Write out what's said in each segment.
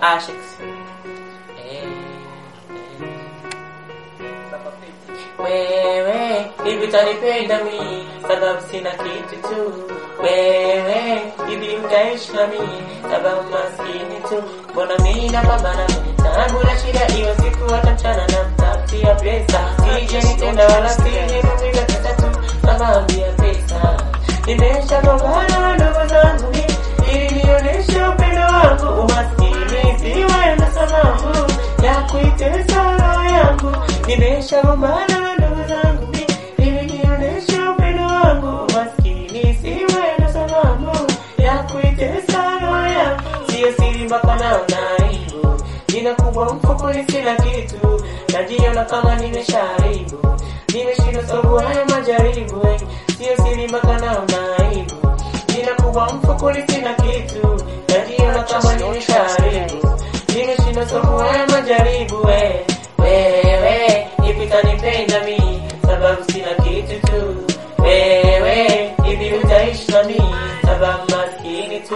Ashex. Eh, wewe hivi utanipenda mi sababu sina kitu tu wewe hivi utaishi na mi sababu maskini tu mbona mi napambana kwenye tabu na shida hiyo siku hata mchana na mtafutia pesa sije nitenda wala sije kupiga pesa tu sababu ya pesa nimeshagombana na ndugu zangu mi ili nionyeshe upendo wangu umaskini siwe na sababu ya kuitesa roho yangu nimeshagombana na ndugu zangu mi ili nionyeshe upendo wangu umaskini siwe na sababu ya kuitesa roho yangu siyo siri mpaka naona aibu jina kubwa mfukoni sina kitu najiona kama nimesharibu nimeshindwa sababu haya majaribu eh. siyo siri mpaka naona aibu jina kubwa mfukoni sina kitu najiona kama nimesharibu nimeshindwa sababu haya majaribu eh. wewe hivi utanipenda mi sababu sina kitu tu wewe hivi utaishi na mi sababu maskini tu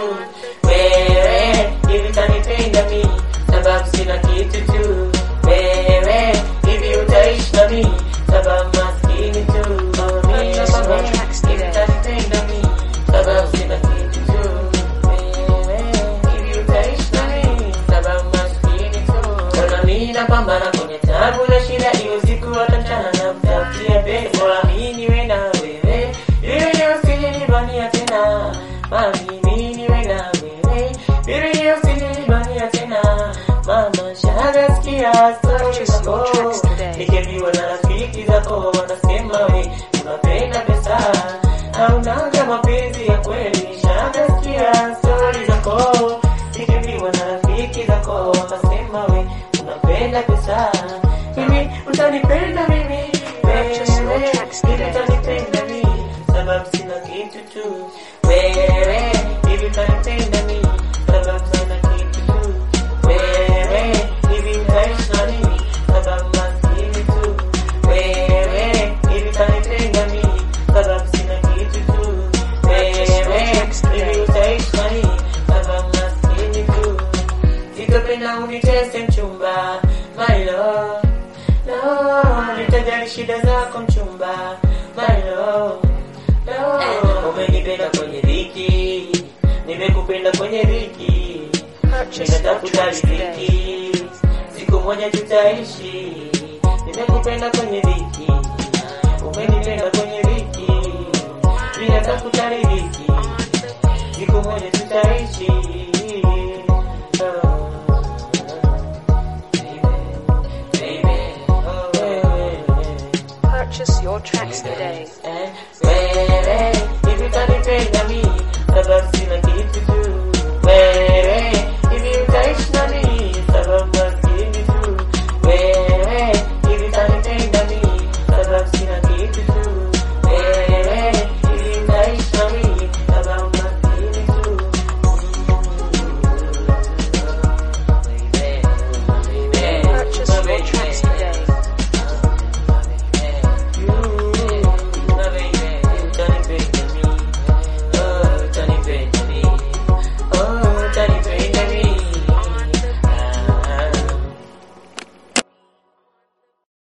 wewe hivi utanipenda mi sababu sina kitu tu wewe hivi utaishi na mi sababu maskini tu Mimi nakwambia, hivi utanipenda mi sababu sina kitu tu wewe hivi utaishi na mi sababu maskini tu Mbona mimi napambana kwenye tabu na shida hiyo siku hata mchana na mtafutia pesa Bora mimi niwe na wewe ili usinibania tena mami mimi niwe na wewe ili usinibania tena mama shaga sikia story zako nikiambiwa na rafiki zako wanasema we unapenda pesa haunaga mapenzi ya kweli shaga sikia story zako nikiambiwa na rafiki zako wanasema we unapenda pesa mimi utanipenda mimi wewe hivi utanipenda mimi sababu sina kitu tu wewe hivi utanipenda mimi sababu sina kitu tu wewe hivi utaishi na mimi sababu maskini tu wewe hivi utanipenda mimi sababu sina kitu tu wewe hivi utaishi na mimi sababu maskini tu sitopenda unitese mchumba my love no nitajali shida zako mchumba my love no umenipenda kwenye dhiki nimekupenda kwenye dhiki ninatafuta riziki siku moja tutaishi nimekupenda kwenye dhiki umenipenda kwenye dhiki ninatafuta riziki